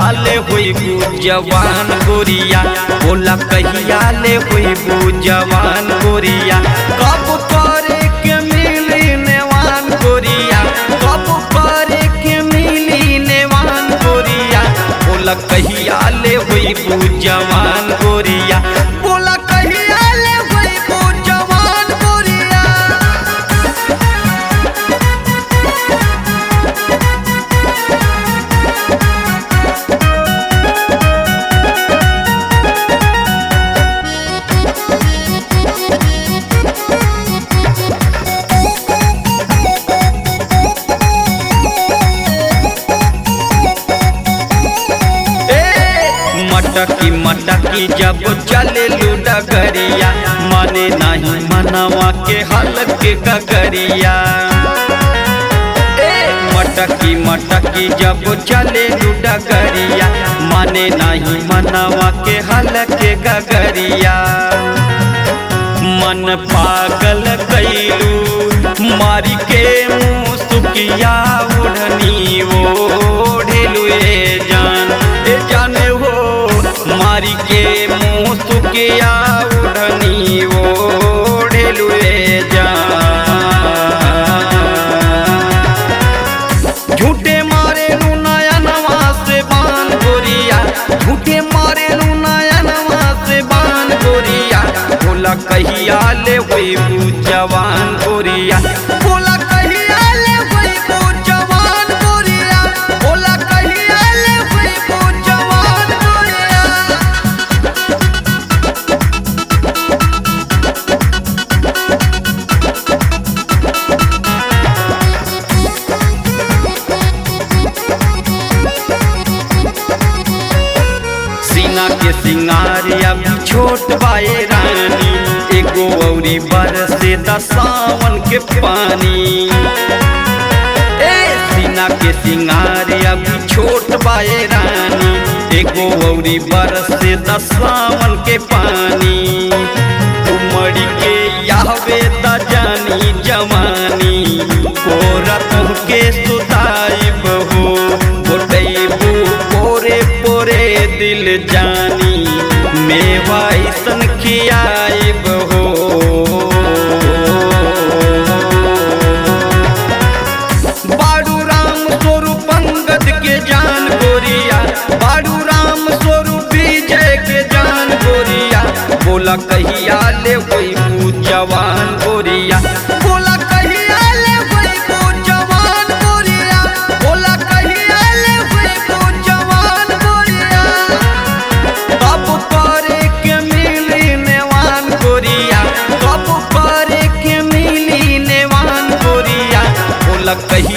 ले होई जवान गोरिया बोला कहिया ले होई जवान गोरिया कब करे के मिली नेवान गोरिया कब करे के मिली नेवान गोरिया बोला कहिया ले होई जवान गोरिया बोला कहिया ले होई जवान गोरिया ए, मटकी मटकी जब चले डगरिया माने नहीं मनवा के हल के गगरिया ए, मटकी मटकी जब चले डगरिया माने नहीं मनवा के हल के गगरिया मन पागल कैलू मारी के मुँह सुकिया ओढ़नी ओढ़ेलू ए जान ए जाने हो मारी के मुँह सुकिया ओढ़नी ओढ़ेलू ए जान झूठे मारे लू नयनवा से बान गोरिया झूठे मारे लू नयनवा से बान गोरिया बोला कहिया ले होई जवान गोरिया बोला कहिया ले होई जवान गोरिया बोला कहिया ले होई जवान गोरिया सीना के सिंगारिया भी छोट बाए रानी एगो औरी बरसे दसावन के पानी ए सीना के सिंगारिया भी छोट बाए रानी एगो औरी बरसे दसावन के पानी उमड़ी के यावे त जानी जवानी कोरा तुहके सुताई बहू गोटैबू पोरे पोरे दिल जानी मेवा ऐसन खियाई बहू बाडू राम स्वरूप अंगद के जान गोरिया बाडू राम स्वरूप विजय के जान गोरिया बोला कहिया ले कोई जवान गोरिया बोला कहिया ले कोई जवान गोरिया बोला कहिया ले कोई जवान गोरिया कब करे के मिली नेवान गोरिया कब करे के मिली नेवान गोरिया बोला कहिया